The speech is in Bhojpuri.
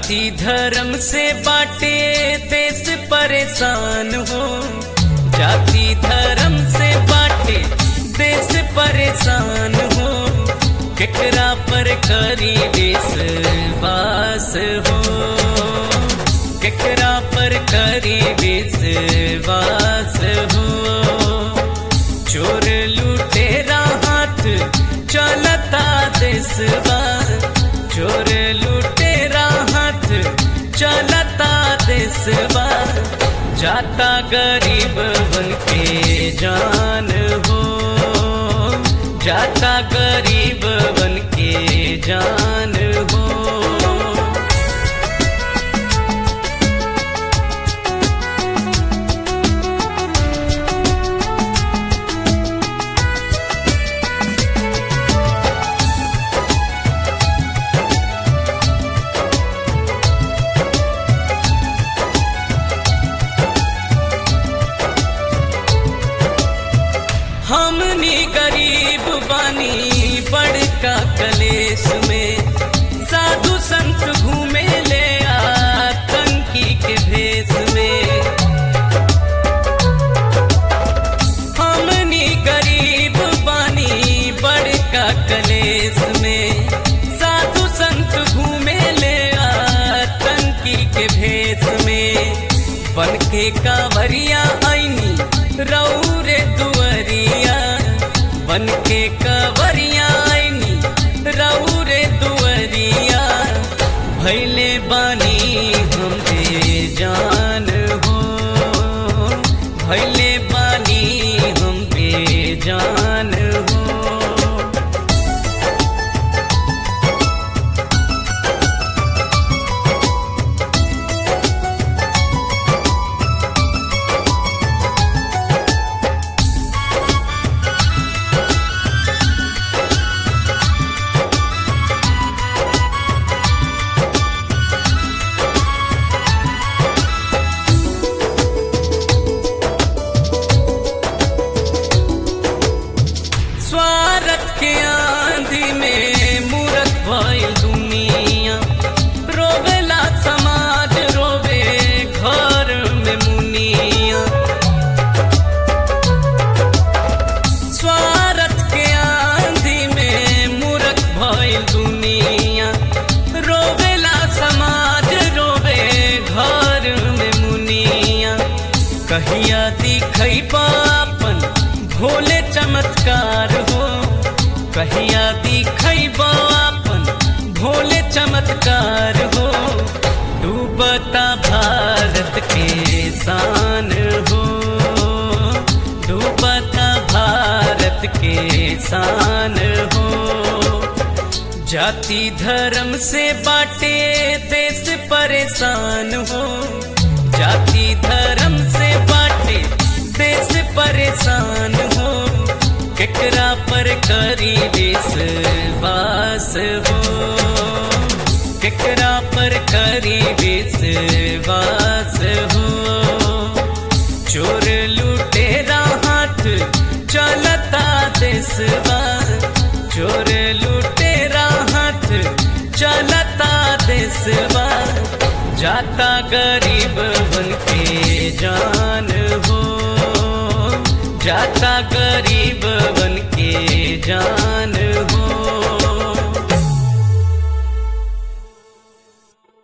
जाति धर्म से बाटे देश परेशान हो जाति धर्म से बाटे देश परेशान हो केकरा पर करी देश वास हो केकरा पर करी देश वास हो चोर लुटेरा हाथ चलता देशवा चोर लुटेरा हाथ चलता देशवा जाता गरीब बन के जान हो जाता गरीब बन के जान हो हमनी गरीब बानी बड़का कलेश में साधु संत घूमे ले आतंकी के भेष में हमनी गरीब बानी बड़का कलेश में साधु संत घूमे ले आतंकी के भेष में बन के कांवरिया आईनी रौरे दुअरिया बन के कवरिया आईनी रौरे दुअरिया भैले बानी हम बेजान हो भैले बानी हम बेजान हो स्वार्थ के आंधी में मूरत भइल दुनिया रोवेला समाज रोवे घर में मुनिया स्वार्थ के आंधी में मूरत भइल दुनिया रोवेला समाज रोवे घर में मुनिया कहिया दिखई पापन भोले चमत्कार हो कहिया दिखई बापन भोले चमत्कार हो डूबता भारत के शान हो डूबता भारत के शान हो जाति धर्म से बाटे देश परेशान हो जाति धर्म से बाटे देश परेशान हो केकरा पर करी देश वास हो केकरा पर करी देश वास हो चोर लुटेरा हाथ चलता देशवा चोर लुटेरा हाथ चलता देशवा जाता गरीब बन के जान हो जाता गरीब बन के जान हो